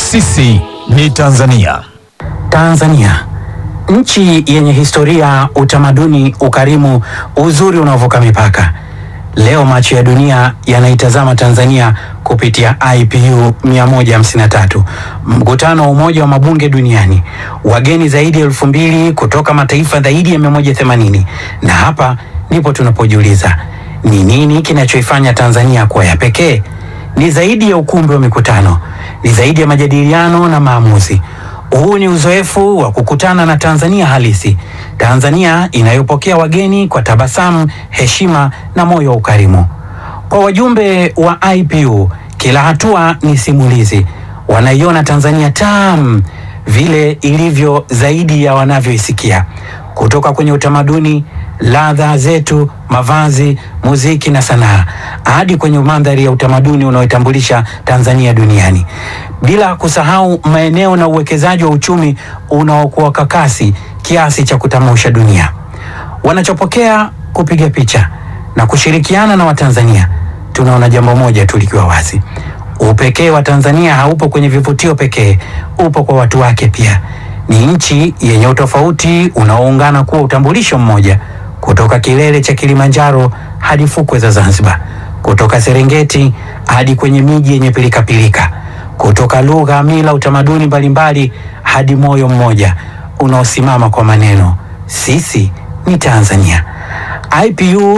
Sisi ni Tanzania. Tanzania, nchi yenye historia, utamaduni, ukarimu, uzuri unaovuka mipaka. Leo macho ya dunia yanaitazama Tanzania kupitia IPU 153, mkutano wa Umoja wa Mabunge Duniani, wageni zaidi ya elfu mbili kutoka mataifa zaidi ya 180. Na hapa ndipo tunapojiuliza ni nini kinachoifanya Tanzania kuwa ya pekee? Ni zaidi ya ukumbi wa mikutano, ni zaidi ya majadiliano na maamuzi. Huu ni uzoefu wa kukutana na Tanzania halisi, Tanzania inayopokea wageni kwa tabasamu, heshima na moyo wa ukarimu. Kwa wajumbe wa IPU, kila hatua ni simulizi. Wanaiona Tanzania tamu vile ilivyo zaidi ya wanavyoisikia, kutoka kwenye utamaduni, ladha zetu, mavazi, muziki na sanaa, hadi kwenye mandhari ya utamaduni unaoitambulisha Tanzania duniani, bila kusahau maeneo na uwekezaji wa uchumi unaokuwa kwa kasi kiasi cha kutamausha dunia. Wanachopokea kupiga picha na kushirikiana na Watanzania, tunaona jambo moja tu likiwa wazi: upekee wa Tanzania haupo kwenye vivutio pekee, upo kwa watu wake pia. Ni nchi yenye utofauti unaoungana kuwa utambulisho mmoja, kutoka kilele cha Kilimanjaro hadi fukwe za Zanzibar, kutoka Serengeti hadi kwenye miji yenye pilikapilika, kutoka lugha, mila, utamaduni mbalimbali hadi moyo mmoja unaosimama kwa maneno sisi ni Tanzania. IPU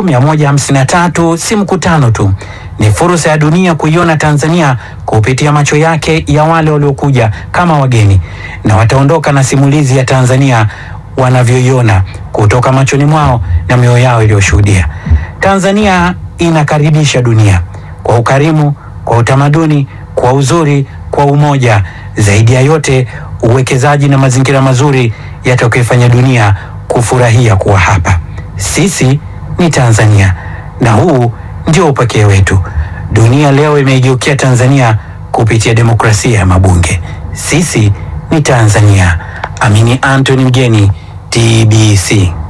153 si mkutano tu, ni fursa ya dunia kuiona Tanzania kupitia macho yake ya wale waliokuja kama wageni na wataondoka na simulizi ya Tanzania wanavyoiona kutoka machoni mwao na mioyo yao iliyoshuhudia. Tanzania inakaribisha dunia kwa ukarimu, kwa utamaduni, kwa uzuri, kwa umoja, zaidi ya yote uwekezaji na mazingira mazuri yatakayofanya dunia kufurahia kuwa hapa. Sisi ni Tanzania na huu ndio upekee wetu. Dunia leo imeigeukia Tanzania kupitia demokrasia ya mabunge. Sisi ni Tanzania. Amini Anthony Mgeni, TBC.